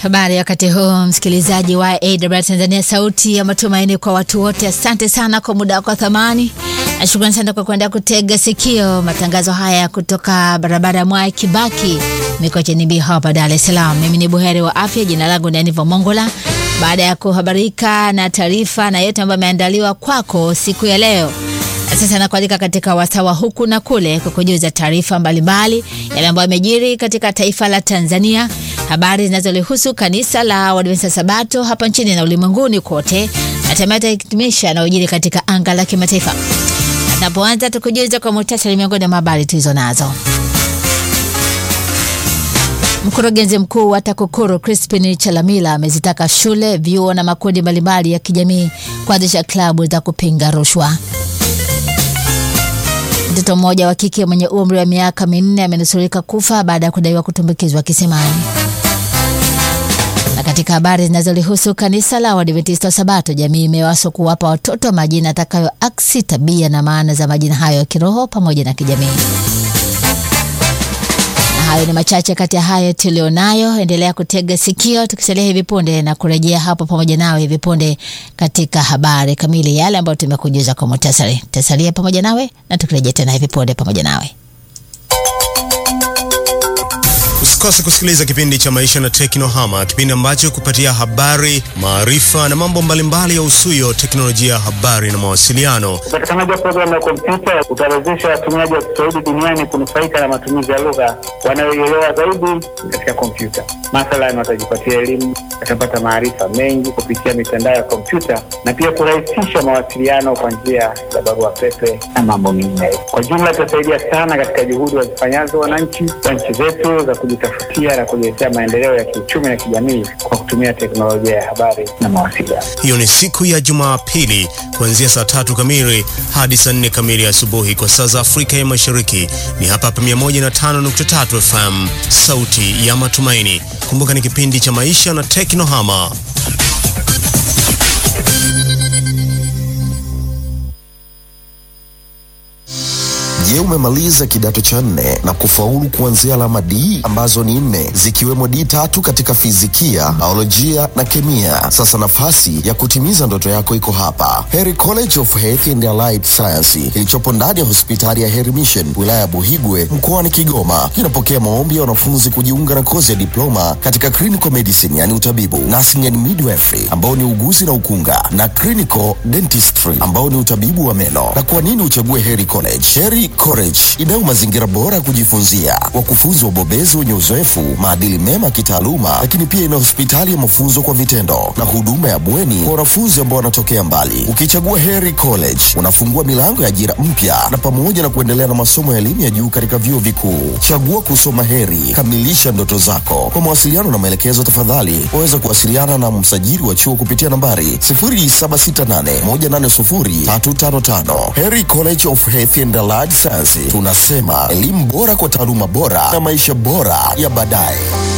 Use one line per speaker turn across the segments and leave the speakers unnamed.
Habari wakati huu msikilizaji wa AWR Tanzania, sauti ya matumaini kwa watu wote. Asante sana kwa muda wako wa thamani, na shukrani sana kwa kuenda kutega sikio matangazo haya kutoka barabara ya Mwai Kibaki, Mikocheni B hapa Dar es Salaam. Mimi ni buheri wa afya, jina langu ni Aniva Mongola. Baada ya kuhabarika na taarifa na yote ambayo ameandaliwa kwako siku ya leo sasa nakualika katika wasawa huku na kule kukujuza taarifa mbalimbali yale ambayo yamejiri katika taifa la Tanzania, habari zinazolihusu kanisa la Waadventista Sabato hapa nchini na ulimwenguni kote, na hatimaye tutahitimisha yanayojiri katika anga la kimataifa. Tunapoanza tukujuza kwa muhtasari miongoni mwa habari tulizo nazo. Mkurugenzi mkuu wa TAKUKURU Crispin Chalamila amezitaka shule, vyuo na makundi mbalimbali ya kijamii kuanzisha klabu za kupinga rushwa. Mtoto mmoja wa kike mwenye umri wa miaka minne amenusurika kufa baada ya kudaiwa kutumbukizwa kisimani. Na katika habari zinazolihusu kanisa la Waadventista wa Sabato, jamii imewaswa kuwapa watoto majina atakayoaksi tabia na maana za majina hayo ya kiroho pamoja na kijamii. Na hayo ni machache kati ya hayo tulionayo. Endelea kutega sikio, tukisalia hivi punde na kurejea hapo pamoja nawe hivi punde katika habari kamili, yale ambayo tumekujuza kwa muhtasari. Tasalia pamoja nawe na tukirejea tena hivi punde pamoja nawe.
Usikose kusikiliza kipindi cha Maisha na Teknohama, kipindi ambacho kupatia habari, maarifa na mambo mbalimbali ya usuyo teknolojia ya habari na mawasiliano.
Upatikanaji wa programu ya kompyuta utawezesha watumiaji wa Kiswahili duniani kunufaika na matumizi ya lugha wanayoielewa zaidi katika kompyuta. Mathalan, watajipatia elimu, watapata maarifa mengi kupitia mitandao ya kompyuta na pia kurahisisha mawasiliano kwa njia za barua pepe na mambo mengineyo. Kwa jumla, itasaidia sana katika juhudi wazifanyazo wananchi wa nchi zetu za kujitafutia na kujiletea maendeleo ya kiuchumi na kijamii kwa kutumia teknolojia ya habari na mawasiliano.
Hiyo ni siku ya Jumapili kuanzia saa tatu kamili hadi saa nne kamili asubuhi kwa saa za Afrika ya Mashariki. Ni hapa hapa 105.3 FM, sauti ya matumaini. Kumbuka ni kipindi cha Maisha na Teknohama.
Je, umemaliza kidato cha nne na kufaulu kuanzia alama D ambazo ni nne zikiwemo D tatu katika fizikia, biolojia na kemia? Sasa nafasi ya kutimiza ndoto yako iko hapa, Heri College of Health and Allied Science kilichopo ndani ya hospitali ya Heri Mission wilaya ya Buhigwe mkoani Kigoma. Kinapokea maombi ya wanafunzi kujiunga na kozi ya diploma katika clinical medicine, yani utabibu, nursing and midwifery ambao ni uguzi na ukunga, na clinical dentistry ambao ni utabibu wa meno. Na kwa nini uchague Heri College? Heri College inayo mazingira bora ya kujifunzia, wakufunzi wabobezi wenye uzoefu, maadili mema ya kitaaluma, lakini pia ina hospitali ya mafunzo kwa vitendo na huduma ya bweni kwa wanafunzi ambao wanatokea mbali. Ukichagua Heri College unafungua milango ya ajira mpya na pamoja na kuendelea na masomo ya elimu ya juu katika vyuo vikuu. Chagua kusoma Heri, kamilisha ndoto zako. Kwa mawasiliano na maelekezo, tafadhali waweza kuwasiliana na msajili wa chuo kupitia nambari 0768180355. Heri College of Health and Allied Science, tunasema elimu bora kwa taaluma bora na maisha bora ya baadaye.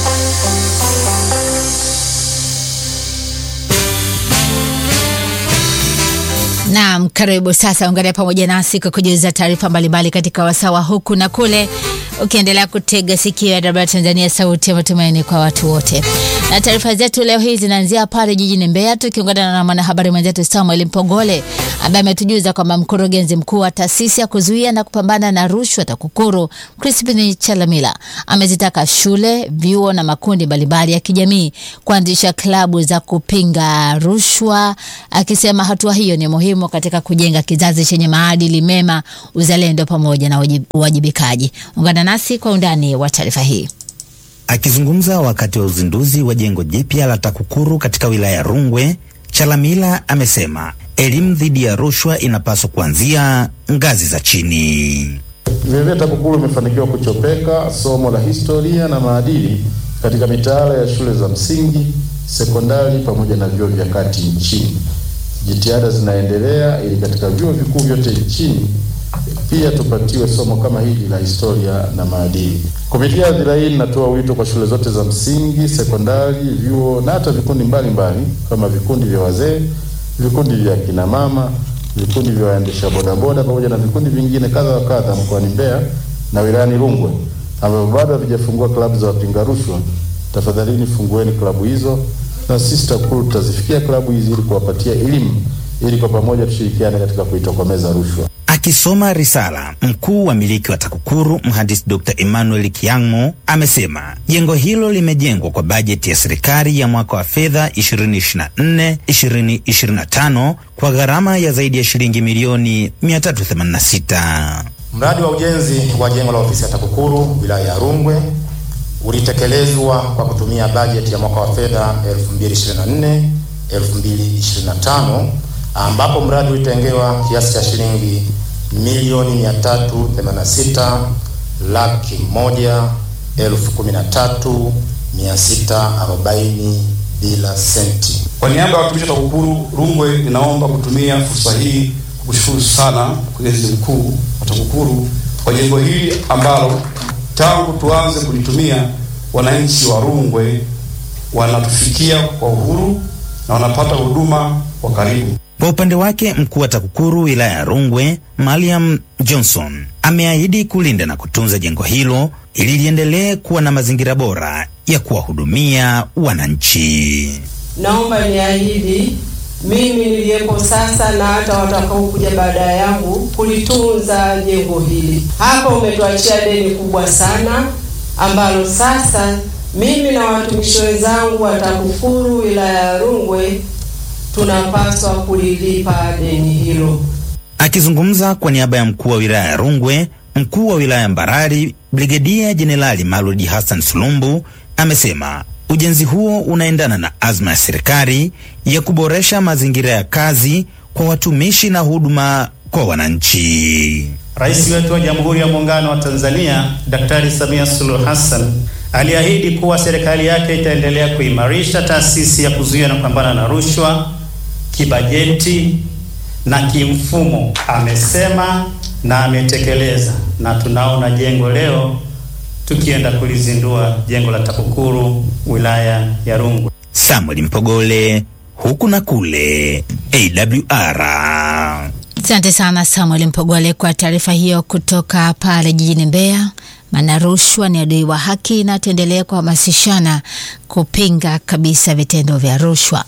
Naam, karibu sasa, ungana pamoja nasi kwa kujuza taarifa mbalimbali katika wasawa huku na kule, ukiendelea kutega sikio ya AWR Tanzania, sauti ya matumaini kwa watu wote. Na taarifa zetu leo hii zinaanzia pale jijini Mbeya, tukiungana na mwanahabari mwenzetu Samuel Mpogole ambaye ametujuza kwamba mkurugenzi mkuu wa taasisi ya kuzuia na kupambana na rushwa TAKUKURU Crispin Chalamila amezitaka shule, vyuo na makundi mbalimbali ya kijamii kuanzisha klabu za kupinga rushwa, akisema hatua hiyo ni muhimu katika kujenga kizazi chenye maadili mema, uzalendo pamoja na uwajibikaji. Ungana nasi kwa undani wa taarifa hii.
Akizungumza wakati wa uzinduzi wa jengo jipya la TAKUKURU katika wilaya ya Rungwe, Chalamila amesema elimu dhidi ya rushwa inapaswa kuanzia ngazi za chini.
Vilevile TAKUKURU imefanikiwa kuchopeka somo la historia na maadili katika mitaala ya shule za msingi, sekondari pamoja na vyuo vya kati nchini. Jitihada zinaendelea ili katika vyuo vikuu vyote nchini pia tupatiwe somo kama hili la historia na maadili. Kupitia hadhira hii, ninatoa wito kwa shule zote za msingi, sekondari, vyuo na hata vikundi mbalimbali kama vikundi vya wazee, vikundi vya kina mama, vikundi vya waendesha bodaboda pamoja na vikundi vingine kadha wa kadha mkoani Mbeya na wilayani Rungwe ambavyo bado havijafungua klabu za wapinga rushwa tafadhalini fungueni klabu hizo, na sisi TAKUKURU tutazifikia klabu hizi ili kuwapatia elimu, ili kwa pamoja tushirikiane katika kuitokomeza rushwa.
Akisoma risala, mkuu wa miliki wa TAKUKURU mhandisi Dr. Emmanuel Kiang'o amesema jengo hilo limejengwa kwa bajeti ya serikali ya mwaka wa fedha 2024-2025 kwa gharama ya zaidi ya shilingi milioni 386.
Mradi wa ujenzi wa jengo la ofisi ya TAKUKURU wilaya ya Rungwe ulitekelezwa kwa kutumia bajeti ya mwaka wa fedha 2024 2025 ambapo mradi ulitengewa kiasi cha shilingi milioni 386 laki moja elfu kumi na tatu mia sita arobaini bila senti.
Kwa niaba ya watumishi wa TAKUKURU Rungwe, ninaomba kutumia fursa hii kukushukuru sana mkurugenzi mkuu wa TAKUKURU kwa jengo hili ambalo tangu tuanze kulitumia wananchi wa Rungwe wanatufikia kwa uhuru na wanapata huduma kwa karibu.
Kwa upande wake mkuu wa TAKUKURU wilaya ya Rungwe Mariam Johnson ameahidi kulinda na kutunza jengo hilo ili liendelee kuwa na mazingira bora ya kuwahudumia wananchi.
Naomba niahidi mimi niliyepo sasa na hata watakaokuja baada yangu kulitunza jengo hili. Hapa umetuachia deni kubwa sana ambalo sasa mimi na watumishi wenzangu wa TAKUKURU wilaya ya Rungwe tunapaswa kulilipa deni hilo.
Akizungumza kwa niaba ya mkuu wa wilaya ya Rungwe, mkuu wa wilaya ya Mbarali Brigedia Jenerali Maludi Hassan Sulumbu amesema ujenzi huo unaendana na azma ya serikali ya kuboresha mazingira ya kazi kwa watumishi na huduma kwa wananchi.
Rais wetu wa Jamhuri ya Muungano wa Tanzania Daktari Samia Suluhu Hassan aliahidi kuwa serikali yake itaendelea kuimarisha taasisi ya kuzuia na kupambana na rushwa kibajeti na kimfumo. Amesema na ametekeleza, na tunaona jengo leo tukienda kulizindua jengo la TAKUKURU wilaya ya Rungwe.
Samuel Mpogole, huku na kule, AWR.
Asante sana Samuel Mpogole kwa taarifa hiyo kutoka pale jijini Mbeya. Maana rushwa ni adui wa haki, na tuendelee kuhamasishana kupinga kabisa vitendo vya rushwa.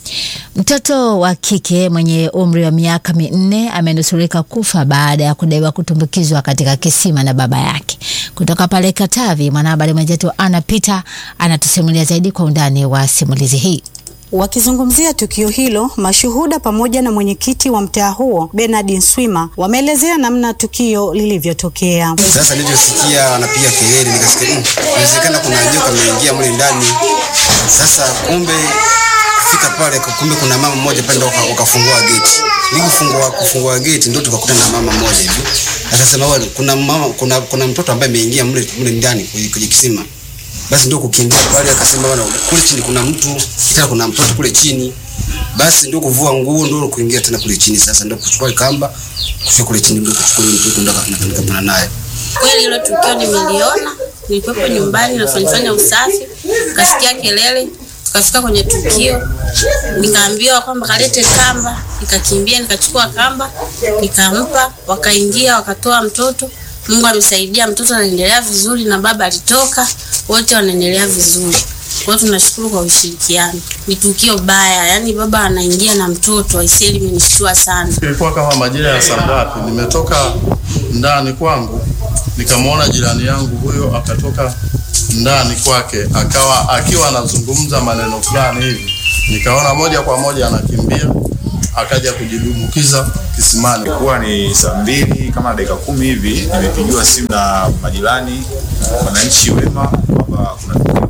Mtoto wa kike mwenye umri wa miaka minne amenusurika kufa baada ya kudaiwa kutumbukizwa katika kisima na baba yake. Kutoka pale Katavi, mwanahabari mwenzetu Ana Peter anatusimulia zaidi kwa undani wa simulizi hii.
Wakizungumzia tukio hilo, mashuhuda pamoja na mwenyekiti wa mtaa huo Bernard Nswima wameelezea namna tukio lilivyotokea.
Sasa nilivyosikia wanapiga kelele, nikasikia inawezekana kuna joka ameingia mle ndani. Sasa kumbe kufika pale, kumbe kuna mama mmoja pale ndo wakafungua geti. Nilifungua kufungua geti ndo tukakuta na mama mmoja hivi, akasema wale kuna mama, kuna kuna mtoto ambaye ameingia mle mle ndani kwenye kisima basi ndio kukimbia pale, akasema bwana, kule chini kuna mtu tena, kuna mtoto kule chini. Basi ndio kuvua nguo, ndio kuingia tena kule chini. Sasa ndio kuchukua kamba, kufika kule chini, ndio kuchukua mtoto, ndio nikapambana naye.
Kweli hilo tukio nimeliona, nilikuwepo nyumbani nafanyafanya usafi, kasikia kelele, tukafika kwenye tukio, nikaambiwa kwamba kalete kamba, nikakimbia nikachukua kamba, nikampa, wakaingia wakatoa mtoto. Mungu amesaidia, mtoto anaendelea vizuri na baba alitoka, wote wanaendelea vizuri. Kwa hiyo tunashukuru kwa ushirikiano. Ni tukio baya, yani baba anaingia na mtoto, aisee, limenishtua sana.
Ilikuwa kama majira ya saa ngapi, nimetoka ndani kwangu nikamwona jirani yangu huyo akatoka ndani kwake, akawa akiwa anazungumza maneno fulani hivi, nikaona moja kwa moja anakimbia akaja kujidumukiza kisimani.
Ilikuwa ni saa mbili kama dakika kumi hivi, nimepigiwa simu na majirani, wananchi wema kwamba kuna tukio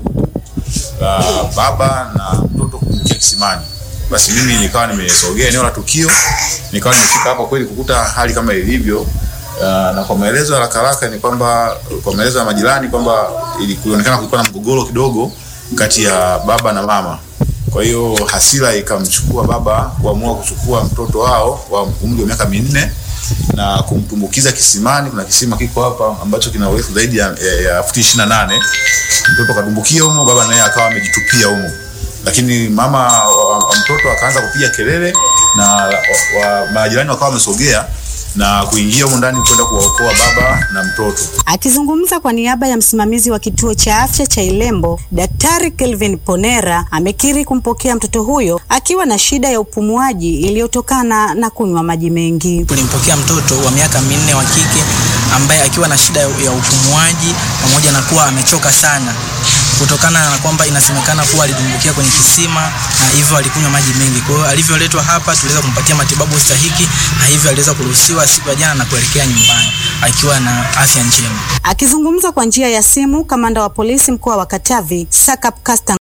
la baba na mtoto kuangukia kisimani. Basi mimi nikawa nimesogea eneo la tukio, nikawa nimefika hapo kweli kukuta hali kama ilivyo. Uh, na kwa maelezo ya haraka haraka ni kwamba kwa maelezo ya majirani kwamba ilionekana kulikuwa na mgogoro kidogo kati ya baba na mama. Kwa hiyo hasira ikamchukua baba kuamua kuchukua mtoto wao wa umri wa miaka minne na kumtumbukiza kisimani. Kuna kisima kiko hapa ambacho kina urefu zaidi ya, ya, ya futi ishirini na nane. Mtoto kadumbukia humo, baba naye akawa amejitupia humo, lakini mama wa, wa mtoto akaanza kupiga kelele na wa, wa, majirani wakawa wamesogea na kuingia humo ndani kwenda kuwaokoa baba na mtoto.
Akizungumza kwa niaba ya msimamizi wa kituo cha afya cha Ilembo, Daktari Kelvin Ponera amekiri kumpokea mtoto huyo akiwa na shida ya upumuaji iliyotokana na kunywa maji mengi.
Tulimpokea mtoto wa miaka minne wa kike ambaye akiwa na shida ya upumuaji pamoja na kuwa amechoka sana kutokana na kwamba inasemekana kuwa alidumbukia kwenye kisima na hivyo alikunywa maji mengi. Kwa hiyo alivyoletwa hapa tuliweza kumpatia matibabu stahiki na hivyo aliweza kuruhusiwa siku ya jana na kuelekea nyumbani akiwa na afya njema.
Akizungumza kwa njia ya simu, kamanda wa polisi mkoa wa Katavi Sakap Kasta